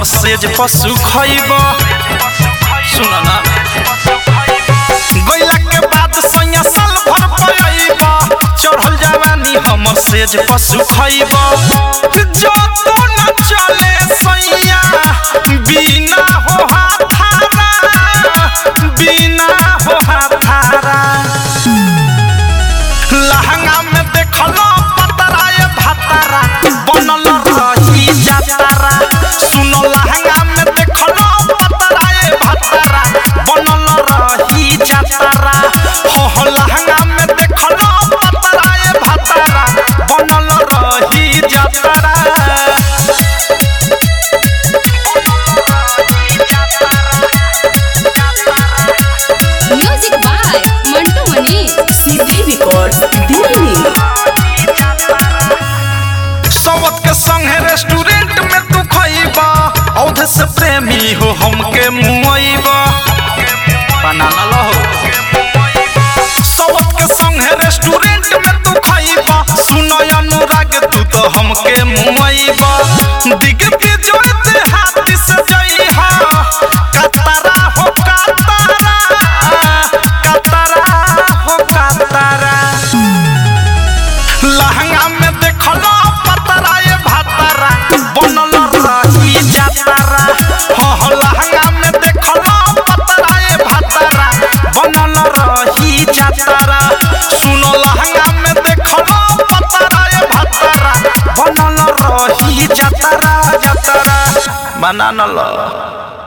हमर सेज पशु खैब सुन ना गैला के बाद सैया साल भर पयब चढ़ल जवानी हमर सेज पशु खैब जो तो न चले सैया बिना हो हाथारा बिना हो हाथारा लहंगा में देखलो पतरा ये भतरा बनल रही जातरा सुनो लहंगा में देखलो पतरा ये भतरा बनल रही जातरा हो हो लहंगा में देखलो पतरा ये भतरा बनल रही जातरा म्यूजिक बाय मंटू मनी सीधी रिकॉर्ड्स दिल्ली सवत के संगे रेस्टोरेंट में तू खइबा औध से प्रेमी हो हमके मुआइबा बनाना लहो सवत के संगे रेस्टोरेंट में तू खइबा सुनो अनुराग तू तो हमके मुआइबा दिग के जोड़ते हाथ से जइहा कतरा हो कतरा कतरा हो कतरा लहंगा में देखलो पतरा ये भातरा बनल रही जातरा हो हो लहंगा में देखलो पतरा ये भातरा बनल रही जातरा सुनो लहंगा में देखलो पतरा ये भातरा बनल रही जातरा जातरा बनाना लो